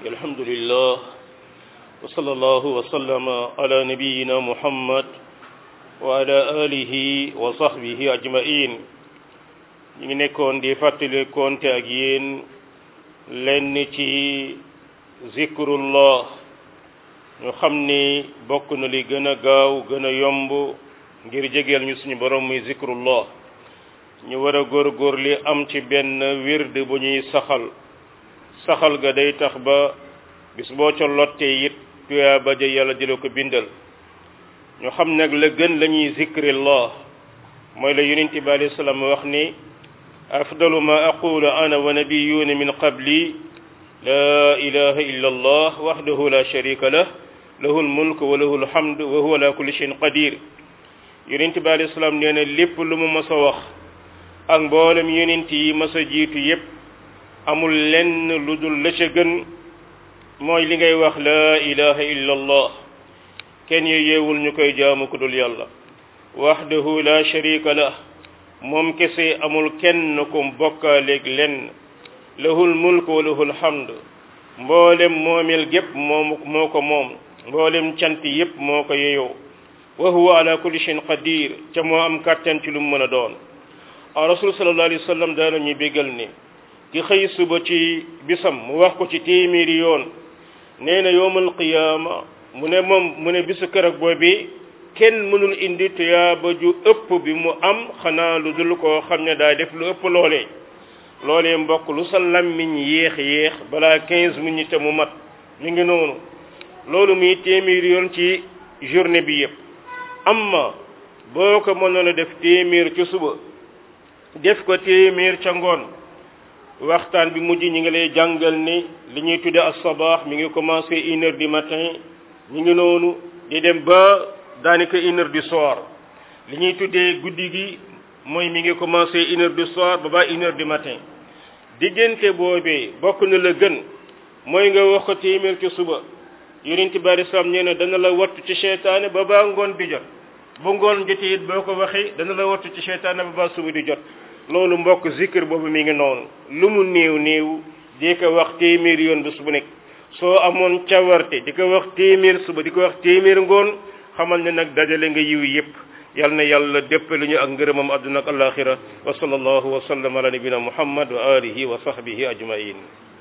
الحمد لله وصلى الله وسلم على نبينا محمد وعلى آله وصحبه أجمعين ñu ngi nekkoon di fàttali konte ak yéen lenn ci zikrullah ñu xam ni bokk na li gën a gaaw gën a yomb ngir jegeel ñu suñu borom muy zikrullah ñu war a góorgóor li am ci benn wird bu ñuy saxal saxal ga day tax ba bis boo ca lottee it tuyaa ba ja yàlla di la ko bindal ñu xam nag la gën la ñuy zikrillah mooy la yonent bi alayhi salaam wax ni afdalu ma aqulu ana wa nabiyuna min qabli la ilaha illa allah wahdahu la sharika lah lahu almulk wa lahu alhamd wa huwa ala kulli shay'in qadir yonent bi alayhi salaam nee na lépp lu mu mas a wax ak mboolem yonent yi mas a jiitu yépp amul lenn lu dul la ca gën mooy li ngay wax la ilaha illa allah kenn ye yeewul ñu koy jaamu ku dul yàlla wahdahu la sharika lah moom kese amul kenn kum bokkaaleeg lenn lahul mulk wa lahul hamd mboolem moomeel gépp moom moo ko moom mboolem cant yépp moo ko yeyoo wa huwa ala kulli shay'in qadir ca moo am kàttan ci lu mu mën a doon a rasul sallallahu alayhi wa sallam daana ñu bégal ni ki xëy suba ci bisam mu wax ko ci téeméeri yoon nee na yowmal qiyaama mu ne moom mu ne bisu kërag boobi kenn mënul indi tuyaaba ju ëpp bi mu am xanaa lu dul koo xam ne daa def lu ëpp loolee loolee mbokk lu sa lammiñ yéex yéex balaa quinze minutes mu mat mi ngi noonu loolu muy téeméer yoon ci journée bi yépp amma boo ko mënoon a def téeméer ca suba def ko téeméer ca ngoon waxtaan bi mujj ñi ngi lay jàngal ni li ñuy tudde as-sabaax mi ngi commencé une heure du matin ñi ngi noonu di dem ba daanaka une heure du soir li ñuy tuddee guddi gi mooy mi ngi commencé une heure du soir ba ba une heure du matin diggante boobee bokk na la gën mooy nga wax ko téeméer ci suba yonent bari sam nee na dana la wattu ci seytaane ba baa ngoon di jot bu ngoon jotee it boo ko waxee dana la wattu ci seytaane ba baa suba di jot loolu mbokk zikr boobu mi ngi noonu lu mu néew néew di ko wax téeméer yoon bés bu nekk soo amoon cawarte di ko wax téeméer suba di ko wax téeméer ngoon xamal ne nag dajale nga yiw yépp yal na yàlla déppale ñu ak ngërëmam àdduna ak alaxira wa sallallahu wa sallam ala nabina muhammad wa alihi wa sahbihi ajmain